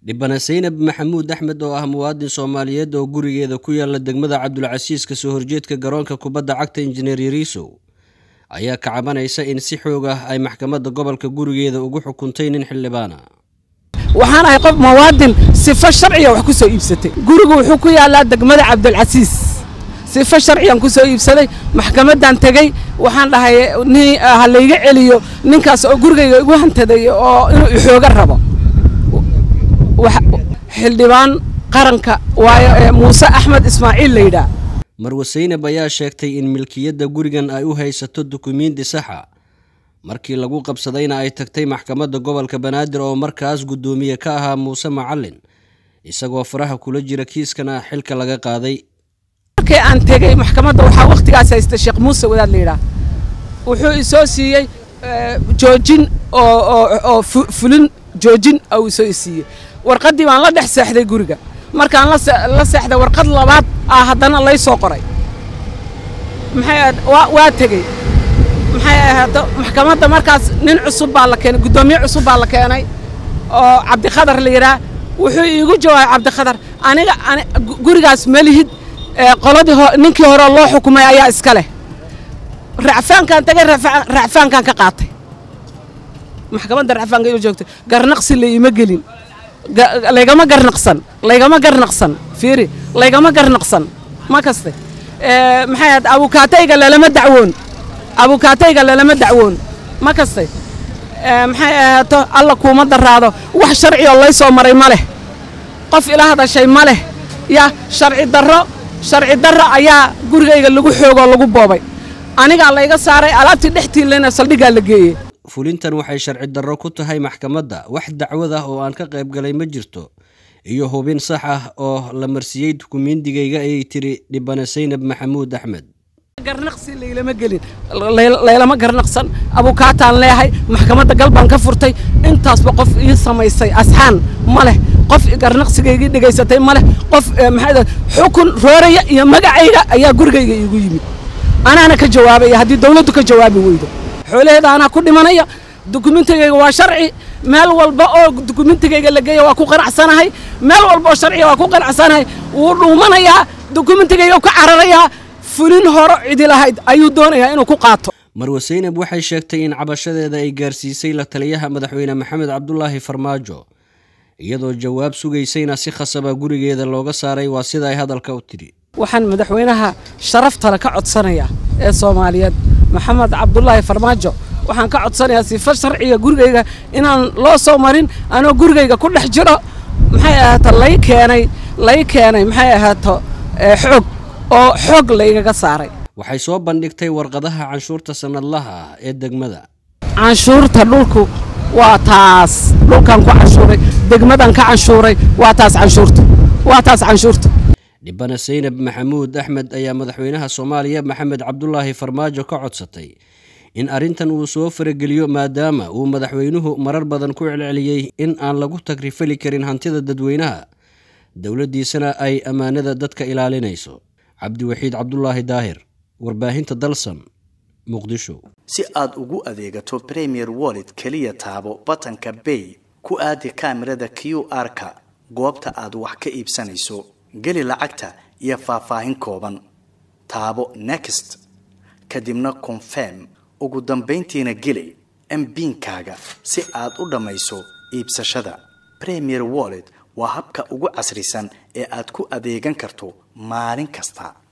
dhibane saynab maxamuud axmed oo ah muwaadin soomaaliyeed oo gurigeeda ku yaala degmada cabdulcasiis kasoo horjeedka garoonka kubadda cagta injineer yariisow ayaa ka cabanaysa in si xoog ah ay maxkamadda gobolka gurigeeda ugu xukuntay nin xildhibaana waxaan ahay qof muwaadin sifo sharciya wax ku soo iibsatay gurigu wuxuu ku yaalaa degmada cabdulcasiis sifo sharciyan ku soo iibsaday maxkamaddaan tegey waxaan dhahay nin ha layga celiyo ninkaas oo gurigayga igu hantaday oo inuu ixooga rabo xildhibaan qaranka waayo ee muuse axmed ismaaciil la yidhaah marwe saynab ayaa sheegtay in milkiyadda gurigan ay u haysato dukumiinti saxa markii lagu qabsadayna ay tagtay maxkamadda gobolka banaadir oo markaas guddoomiye ka ahaa muuse macalin isagoo faraha kula jira kiiskana xilka laga qaaday markii aan tegey maxkamadda waxaa wakhtigaas haysta sheekh muuse wadaad la yidhaah wuxuu isoo siiyey joojin oo fulin joojin oo isoo siiyey warqaddii baan la dhex seexday guriga markaan la seexday warqad labaad ah haddana lay soo qoray maxay ahayd waa tegey maxay ahaato maxkamadda markaas nin cusub baa la keenay guddoomiye cusub baa la keenay oo cabdikhadar la yidhaah wuxuu iigu jawaabay cabdikhadar aniga gurigaas malihid qoladii ninkii hore loo xukumay ayaa iska leh racfaankaan tagay racfaankaan ka qaatay maxkamadda racfaanka ila joogtay garnaqsi la iima gelin laygama garnaqsan laygama garnaqsan fiiri laygama garnaqsan ma kaste maxay ahayd abukaatayga lalama dacwoon abukaatayga lalama dacwoon ma kaste maxay ahaato alla kuuma daraado wax sharci oo lay soo maray ma leh qof ila hadashay ma leh ya sharci darro sharci darro ayaa gurigayga lagu xoogoo lagu boobay anigaa layga saaray alaabtii dhextiilana saldhiggaa la geeyey fulintan waxay sharci darro ku tahay maxkamadda wax dacwad ah oo aan ka qayb galay ma jirto iyo hubin sax ah oo la marsiiyey dukumiindigayga ayay tiri dhibane saynab maxamuud axmed garnaqsi laylama gelin laylama garnaqsan abukaataan leehay maxkamadda galbaan ka furtay intaasba qof ii samaysay asxaan ma leh qof garnaqsigaygii dhegaysatay ma leh qof maxaa xukun rooraya iyo magacayga ayaa gurigayga iigu yimid anaana ka jawaabaya haddii dawladdu ka jawaabi weydo xoolaheeda anaa ku dhimanaya dukumentigayga waa sharci meel walba oo dukumentigayga la geeya waa ku qanacsanahay meel walba oo sharciga waa ku qanacsanahay wuu dhuumanayaa dukumentigayga ka cararayaa fulin horo cidi lahayd ayuu doonayaa inuu ku qaato marwe saynab waxay sheegtay in cabashadeeda ay gaarsiisay la taliyaha madaxweyne maxamed cabdulaahi farmaajo iyadoo jawaab sugaysayna si khasaba gurigeeda looga saaray waa sida ay hadalka u tidhi waxaan madaxweynaha sharaftale ka codsanayaa ee soomaaliyeed maxamed cabdulaahi farmaajo waxaan ka codsanayaa sifo sharciga gurigayga inaan loo soo marin anoo gurigayga ku dhex jiro maxay ahaato lay keenay lay keenay maxay ahaato xoog oo xoog laygaga saaray waxay soo bandhigtay warqadaha canshuurta sannadlaha ah ee degmada canshuurta dhulku waa taas dhulkaan ku canshuuray degmadan ka canshuuray waa taas canshuurta waa taas canshuurta dhibane saynab maxamuud axmed ayaa madaxweynaha soomaaliya maxamed cabdulaahi farmaajo ka codsatay in arrintan uu soo farageliyo maadaama uu madaxweynuhu marar badan ku celceliyey in aan lagu tagrifali karin hantida dadweynaha dowladdiisana ay ammaanada dadka ilaalinayso cabdiwaxiid cabdulaahi daahir warbaahinta dalsan muqdisho si aad ugu adeegato premier wallet keliya taabo batanka bay ku aadi kaamirada q r-ka goobta aad wax ka iibsanayso geli lacagta iyo faahfaahin kooban taabo next kadibna confirm ugu dambayntiina geli mbiinkaaga si aad u dhammayso iibsashada premier wallet waa habka ugu casrisan ee aad ku adeegan karto maalin kasta